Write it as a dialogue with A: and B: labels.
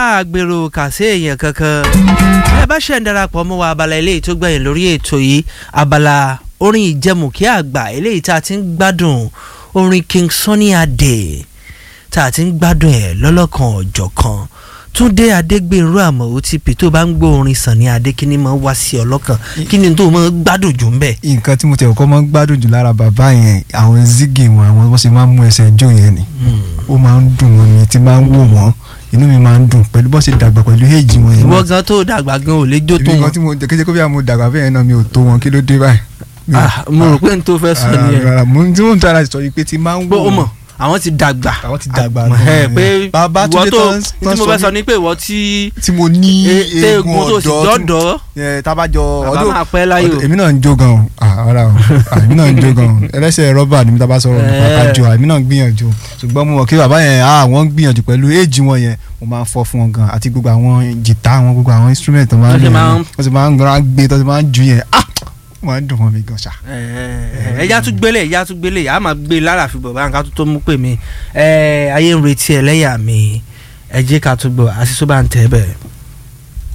A: àgbèrò kàsí èèyàn kankan ẹ bá ṣe ń darapọ̀ mọ́ wa abala eléyìí tó gbẹ̀yìn lórí ètò yìí abala orin ìjẹmùkí àgbà eléyìí tá a ti ń gbádùn orin King Sunny Adé tá a ti ń gbádùn ẹ̀ lọ́lọ́kan ọ̀jọ̀kan Túndé Adégbèrú àmọ́ OTP tó bá ń gbọ́ orin Sunny Adé kí ni máa wá sí ọlọ́kàn kí ni tó máa gbádùn jù ń bẹ̀.
B: nǹkan tí mo tẹ̀ kọ́ máa ń gbádùn jù lára bàbá yẹn àwọn zigi wọn àwọn bó ṣe máa ń mú ẹsẹ̀ jó yẹn ni ó máa ń dùn wọn ni tí máa ń wò wọ́n inú mi máa ń dùn pẹ̀lú bó ṣe dàgbà pẹ̀lú èjì wọn yẹn.
A: ìwọ gan tó dàgbà gan ò lè jó tó
B: èmi
A: wọn.
B: kan tí mo kéde kó bí mo dàgbà bẹ́ẹ̀ náà mi ò tó wọn kí ló dé báyìí. Mi ò-
A: Ah, mo rò pé n tó fẹ́ sọ
B: Ah,
A: nìyẹn
B: rárá, mo tí mo ń tara sọ yìí pé tí máa ń
A: pé
B: wò
A: ó mọ̀ àwọn ti dàgbà
B: àwọn ti dàgbà
A: Ah, ẹ,
B: gan-an.
A: pé
B: bàbá
A: ìwọ
B: Túndé
A: tó
B: tán
A: tí
B: tán
A: mo
B: sọ
A: fẹ́ sọ
B: ní-
A: ni pé ìwọ tí
B: tí mo ní
A: eégún
B: eegun
A: tó sì
B: ọ̀dọ́ tí mo-
A: dọ́dọ̀
B: ẹ, tábàjọ
A: bàbá
B: ọdún
A: máa pẹ́ láyò.
B: èmi náà ń jó gan o Ah, rárá o Ah, èmi náà ń jó gan o ẹlẹ́sẹ̀ rọ́bà ni mi tábà sọ̀rọ̀ nípa
A: Eh.
B: kájọ èmi náà ń gbìyànjú ṣùgbọ́n mo mọ̀ kí bàbá yẹn ah wọ́n ń gbìyànjú pẹ̀lú éèjì wọn yẹn mo máa ń fọ́ fún wọn gan àti gbogbo àwọn jìtá àwọn gbogbo àwọn instrument tó máa ń
A: Wọ́n
B: lò
A: ṣe máa
B: yẹn
A: ń-
B: wọ́n sì máa ń gbọ́n gbé tó sì máa ń ju yẹn ah wọ́n máa ń dùn mọ́ mi gan ṣá.
A: ẹja tún gbélé ẹja tún gbélé a máa gbé lára fi bọ̀ bá nǹkan tó tó mú pè mí ẹ ayé ń retí ẹlẹ́yà mi ẹ jẹ́ ká tún gbọ́ àṣìṣó bá ń tẹ́ bẹ́ẹ̀.